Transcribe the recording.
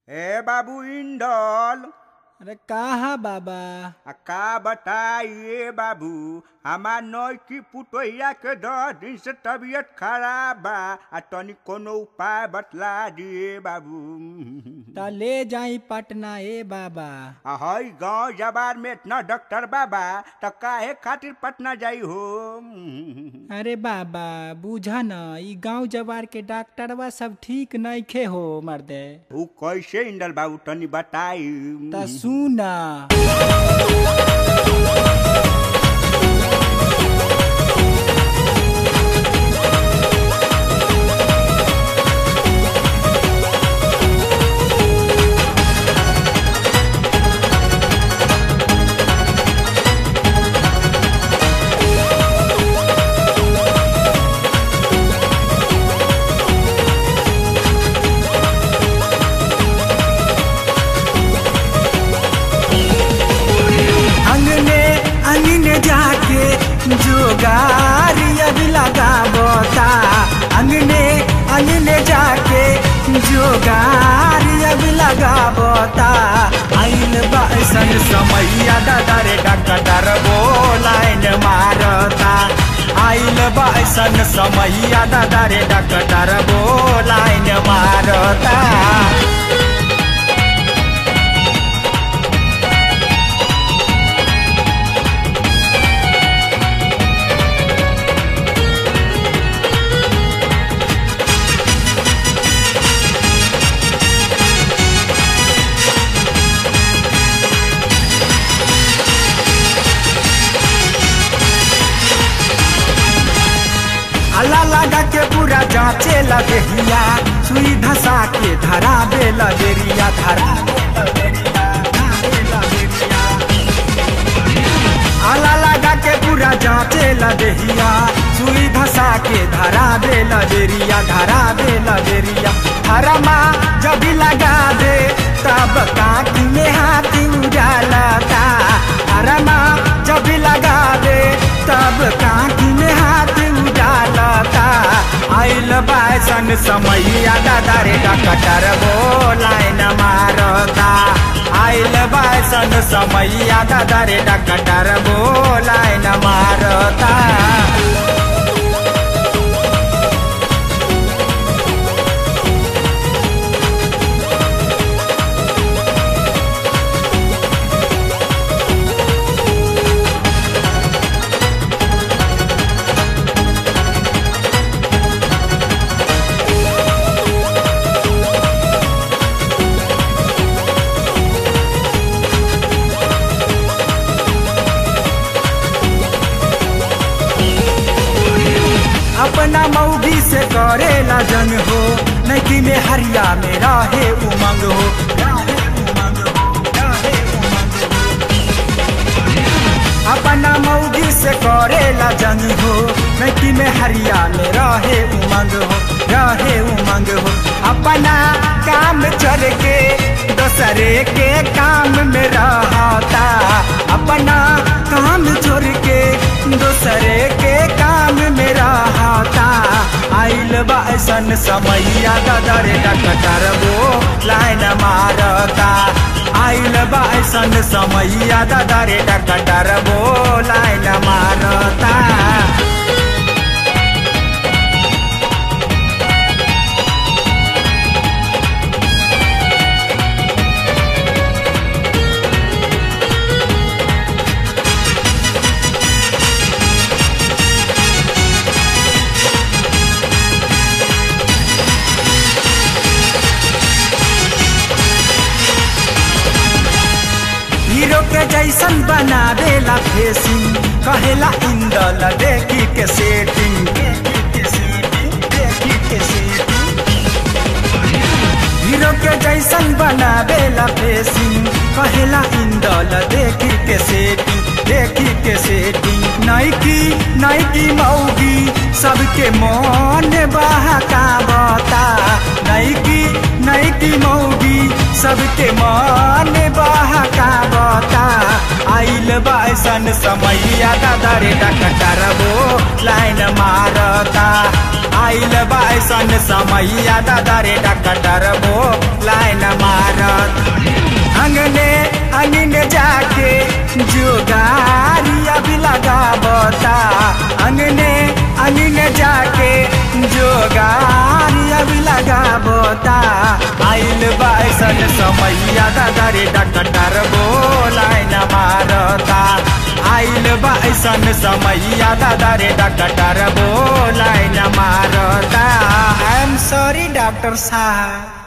ए बाबू इंडल अरे कहा बाबा आ का बताइए बाबू हमार नई की पुतोहिया के दस दिन से तबीयत खराब बा आ तनी कोनो उपाय बतला दिए बाबू त ले जाई पटना ए बाबा आ हई गांव जबार में इतना डॉक्टर बाबा त काहे खातिर पटना जाई हो अरे बाबा बुझा न ई गांव जवार के डॉक्टरवा सब ठीक नइखे हो मर्दे ऊ कैसे इंडल बाबू तनी बताई त सुन अंगने अंगने जाके जोगारी अभी लगा बोता अंगने अंगने जाके जोगारी अभी लगा बोता आइल बासन समैया दादा रे डॉक्टर बोलाइन मारता आइल बासन समैया दादा रे डॉक्टर बोलाइन मारता अल्लाह लगा के पूरा जांचे लगेरिया सुई धसा के धरा दे लगेरिया धरा अल्लाह लगा के पूरा जांचे लगेरिया सुई धसा के धरा दे लगेरिया धरा दे लगेरिया हरमा जब लगा दे तब काकी में हाथ उजालता हरमा जब लगा दे तब काकी में हाथ उजालता आइल बासन समैया दादा रे डॉक्टर बोलाइन मारता आइल बासन समैया दादा रे डॉक्टर बोलाइन मारता अपना मौगी से करेला जंग हो नकी में हरिया में रहे उमंग हो राहे उमंग हो, राहे उमंग हो। अपना मौगी से करेला जंग हो नकी में हरिया में रहे उमंग हो रहे उमंग हो अपना काम चल के दूसरे के काम में रहता अपना काम छोड़ के दूसरे के काम में रहता आइल बासन समैया दादा रे डॉक्टर वो लाइन मारता आइल बासन समैया दादा रे डॉक्टर वो लाइन मारता हीरो के जैसन बनावेला फेसिंग कहेला इंदल देखी के सेटिंग हीरो के जैसन बनावेला फेसिंग कहेला इंदल देखी के सेटिंग देखी के सेटिंग नाइकी नाइकी मौगी सबके मन बहका बता नाइकी नाइकी मौगी सबके मन बहका बता आइल बासन समैया दादा रे डॉक्टर वो लाइन मारता आइल बासन समैया दादा रे डॉक्टर वो लाइन मार लगावता अंगने अंगने जाके जोगारी अभी लगावता आइल बाइसन समैया दादा रे डॉक्टर बोलाय न मारता आइल बाइसन समैया दादा रे डॉक्टर बोलाय न मारता आई एम सॉरी डॉक्टर साहब